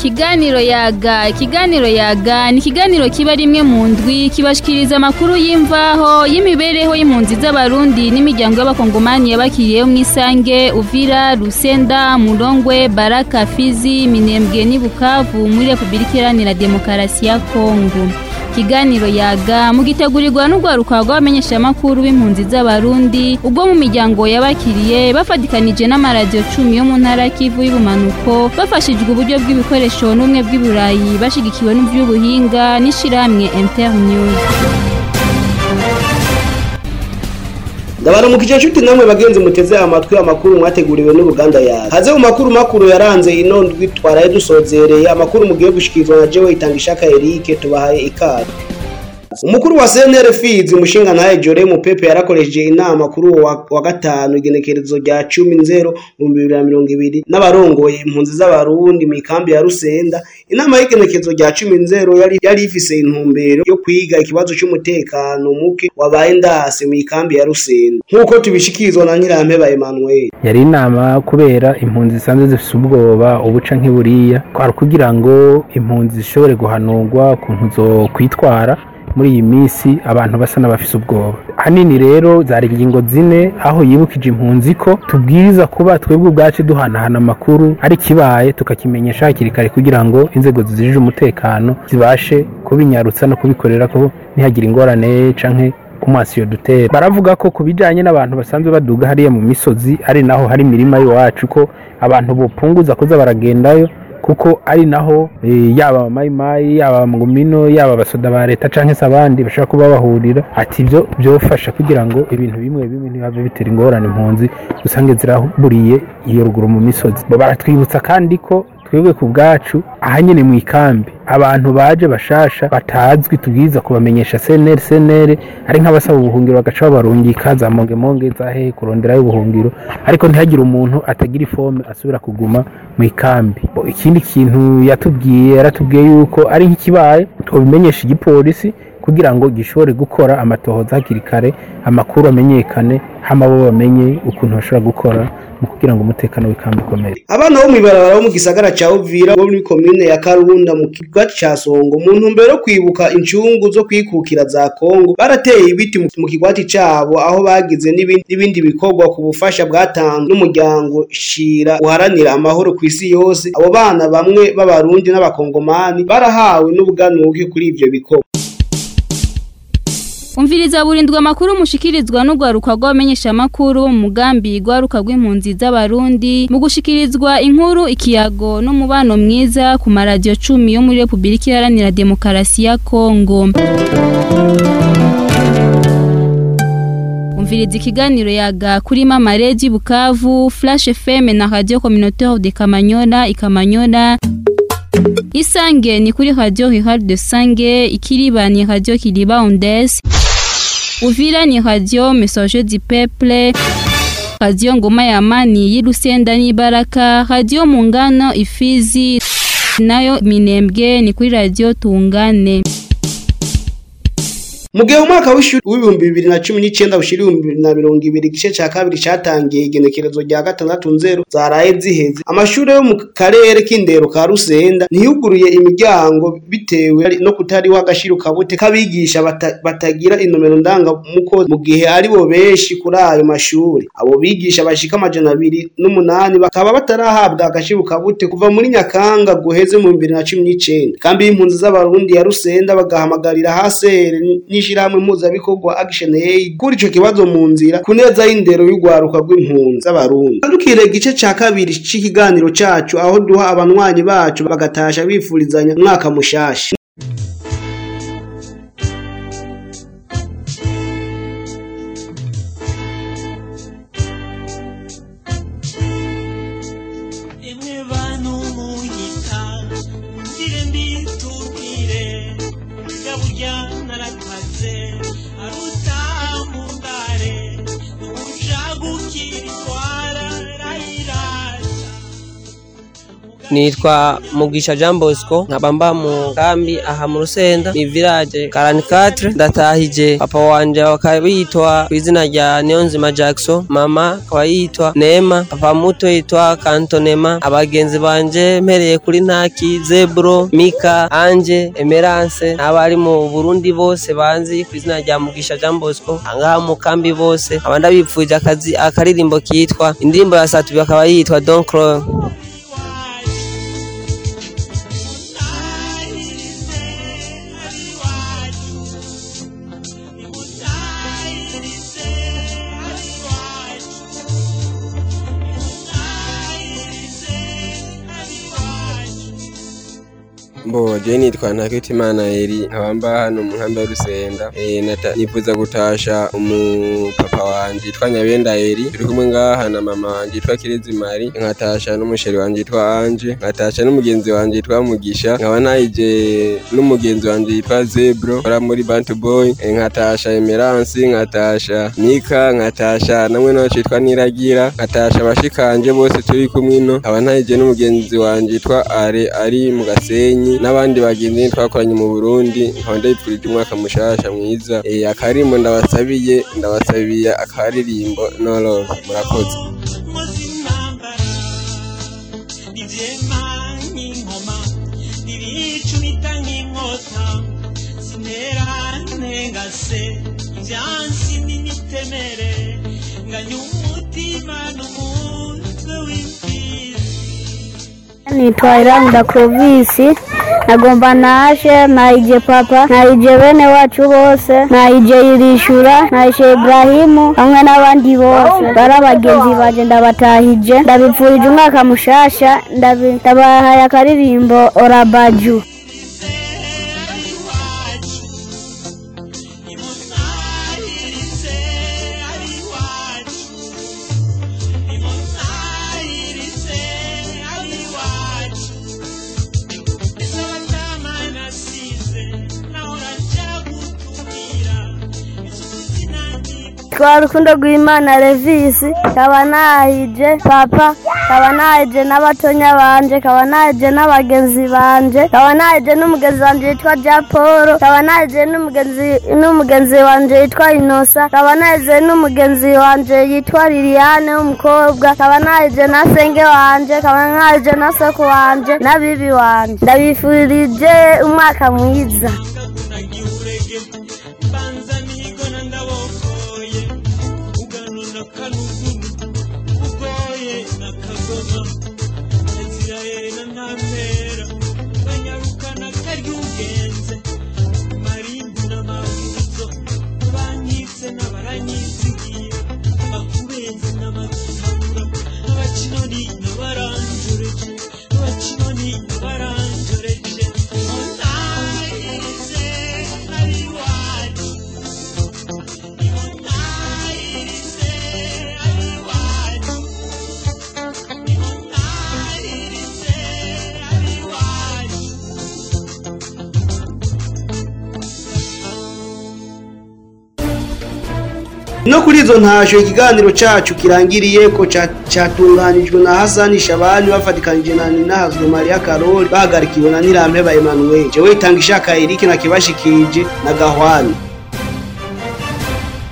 ikiganiro yaga ikiganiro yaga ni ikiganiro kiba rimwe mu ndwi kibashikiriza amakuru y'imvaho y'imibereho y'impunzi z'abarundi n'imiryango y'abakongomani yabakiriyeho mu isange uvira rusenda murongwe baraka fizi minembwe n'i bukavu muri repubulika iharanira demokarasi ya kongo ikiganiro yaga mugitegurirwa n'urwaruka rw'abamenyeshamakuru b'impunzi z'abarundi ubwo mu miryango yabakiriye bafatikanije n'amaradiyo cumi yo mu ntara kivu y'ubumanuko bafashijwe uburyo bw'ibikoresho n'ubumwe bw'iburayi bashigikiwe n'iby'ubuhinga n'ishirahamwe internews ndabaramukije nshuti namwe bagenzi muteze amatwi amakuru mwateguriwe n'uruganda yawe haze mu makuru makuru yaranze ino ndwi twaraye dusozereye amakuru mugiye gushikirizwa na jewe itanga ishaka Eric tubahaye ikaze umukuru wa CNR Fizi umushinga ntaye Jore Mupepe yarakoresheje inama kuri uwo wa, wa gatanu igenekerezo rya 10 mu 2020 n'abarongoye impunzi z'abarundi mu ikambi ya Rusenda inama y'igenekerezo rya 10 yari yari ifise intumbero yo kwiga ikibazo cy'umutekano muke wabaye ndase mu ikambi ya Rusenda nkuko tubishikirizwa na Nyirampeba Emmanuel yari inama kubera impunzi zisanzwe zifise ubwoba ubuca nk'iburiya kwari kugira ngo impunzi zishobore guhanurwa ukuntu zo kwitwara muri iyi minsi abantu basa n'abafise ubwoba hanini rero zari ingingo zine aho yibukije impunzi ko tubwiriza kuba twebwe ubwacu duhanahana amakuru ari kibaye tukakimenyesha hakiri kare kugira ngo inzego zijije umutekano zibashe kubinyarutsa no kubikorera ko ntihagire ingorane canke kumasiyo dutera baravuga ko ku bijanye n'abantu basanzwe baduga hariya mu misozi ari naho hari imirima y'iwacu ko abantu bopunguza kuza baragendayo kuko ari naho e, yaba mayimayi yaba ngumino yaba abasoda ba leta canke se abandi bashaka kuba bahurira ati ibyo byofasha kugira ngo ibintu bimwe bimwe ntibave bitera ingorane impunzi usange ziraburiye iyo ruguru mu misozi baratwibutsa kandi ko twebwe ku bwacu ahanyene mu ikambi abantu baje bashasha batazwi tubwiza kubamenyesha CNR CNR ari nk'abasaba ubuhungiro bagaca babarungika za monge monge za he kuronderayo ubuhungiro ariko ntihagire umuntu atagira ifome asubira kuguma mu ikambi ikindi kintu yatubwiye yaratubwiye yuko ari nk'ikibaye tubimenyesha igipolisi kugira ngo gishobore gukora amatohoza hakiri kare amakuru amenyekane hama bo bamenye ukuntu bashobora gukora mu kugira ngo umutekano w'ikambi ukomere abana bo mw'ibarabara bo mu gisagara ca Uvira bo muri komine ya Karunda mu kigo ca Songo mu ntumbero yo kwibuka incungu zo kwikukira za Kongo barateye ibiti mu kigwati cabo aho bagize n'ibindi bikorwa ku bufasha bwatanzwe n'umuryango Shira uharanira amahoro ku isi yose abo bana bamwe b'abarundi n'abakongomani barahawe n'ubuganuke kuri ivyo bikorwa umviriza burindwa amakuru mushikirizwa n'urwaruka rw'abamenyeshamakuru mu mugambi rwaruka rw'impunzi z'abarundi mu gushikirizwa inkuru ikiyago n'umubano mwiza ku maradiyo cumi yo muri repubulika iharanira demokarasi ya kongo umviriza ikiganiro yaga kuri mama redi bukavu flash fm na radio communautaire de kamanyola ikamanyola isange ni kuri radio rihari de sange ikiriba ni radio kiriba ondes uvira ni radio message du peuple radio ngoma ya amani y'irusenda n'ibaraka radio mungano ifizi nayo minembwe ni kuri radio tungane mu gihe umwaka w'ishuri w'ibihumbi bibiri na cumi n'icyenda ushira ibihumbi bibiri na mirongo ibiri igice cya kabiri cyatangiye igenekerezo rya gatandatu nzero zaraye ziheze amashuri yo mu karere k'indero ka rusenda ntiyuguruye imiryango bitewe no kutariho agashiro kabute k'abigisha bata, batagira inomero ndangamuko mu gihe ari bo benshi kuri ayo mashuri abo bigisha bashika amajana abiri n'umunani bakaba batarahabwa agashiro kabute kuva muri nyakanga guheze mu bibiri na cumi n'icyenda kambi y'impunzi z'abarundi ya rusenda bagahamagarira hasere n'ishirahamwe mpuzabikorwa action aid kuri ico kibazo mu nzira ku neza y'indero y'urwaruka rw'impunzi z'abarundi dukire igice ca kabiri c'ikiganiro cacu aho duha abanywanyi bacu bagatasha bifurizanya umwaka mushasha nitwa mugisha jean bosco nkaba mba mu kambi aha mu rusenda ni village karanikatre ndatahije papa wanje bakaba yitwa ku izina rya niyonzima jackson mama akaba yitwa nema papa muto yitwa kantonema abagenzi banje mpereye kuri ntaki zebro mika anje emerance n'abari mu burundi bose banzi ku izina rya mugisha jean bosco angaha mu kambi bose aba ndabipfuje akazi akaririmbo kitwa indirimbo ya satubi akaba yitwa don cro Mbo je nitwa Ntakitimana Eri nkaba mba hano mu nkambi ya Rusenda eh nata nifuza gutasha umupapa wanje yitwa Nyabenda Eri turi kumwe ngaha na mama wanje yitwa Kirezi Mari nkatasha n'umusheri wanje yitwa Anje nkatasha n'umugenzi wanje yitwa Mugisha nkaba nayije n'umugenzi wanje yitwa Zebro ora muri Bantu Boy eh, nkatasha Emerance nkatasha Mika nkatasha namwe nawe yitwa Niragira nkatasha abashikanje bose turi kumwe ino nkaba nayije n'umugenzi wanje yitwa Are ari mu Gasenyi n'abandi bagenzi twakoranye mu Burundi nkaba ndabipfurije umwaka mushasha mwiza eh akarimbo ndabasabiye ndabasabiye akaririmbo no love murakoze muzimambara ivyema nk'inkoma ibicumita nk'inkota sinera ntengase ivyansi n'imitemere nganya umutima n'umutwe w'imfizi nitwa Iranda Clovis nagomba naje naije papa naije bene wacu bose naije irishura naije Ibrahimu hamwe n'abandi bose bari abagenzi banje ndabatahije ndabipfurije umwaka mushasha ndabi- ndabahaye akaririmbo orabaju imusahirize ari iwacu imusahirize ari iwacu izotama nasize nahora nja gutumira izuzina twa rukundo rw'imana revisi kaba nahije papa kaba nahije n'abatonya banje kaba nahije n'abagenzi banje kaba nahije n'umugenzi wanje yitwa ja paul kaba nahije n'umugenzi n'umugenzi wanje yitwa inosa kaba nahije n'umugenzi wanje yitwa liliane w'umukobwa kaba nahije na senge wanje kaba nahije na soko wanje na bibi wanje ndabifurije umwaka mwiza nagiurege mbanza nigona ndabokoye ugano na kanugunu ugoye na kagoma naziraye na ntampera banyarukana karyugenze marimbu n'amavuzo banyitse n'abaranyizigiye bakubenze n'amatabura abakinoni n'abaranjoreje abakinoni n'abaranjoreje onahirize ari iwacu onahirize ari iwacu onahirize ari iwacu no kuri izo ntasho ikiganiro cacu kirangiriye ko ca- catunganijwe na Hasani Shabani bafatikanije na Ninahazwe Maria Karoli bahagarikiwe na Nirampeba Emmanuel jewe itanga ishaka Eric na kibashikije na Gahwani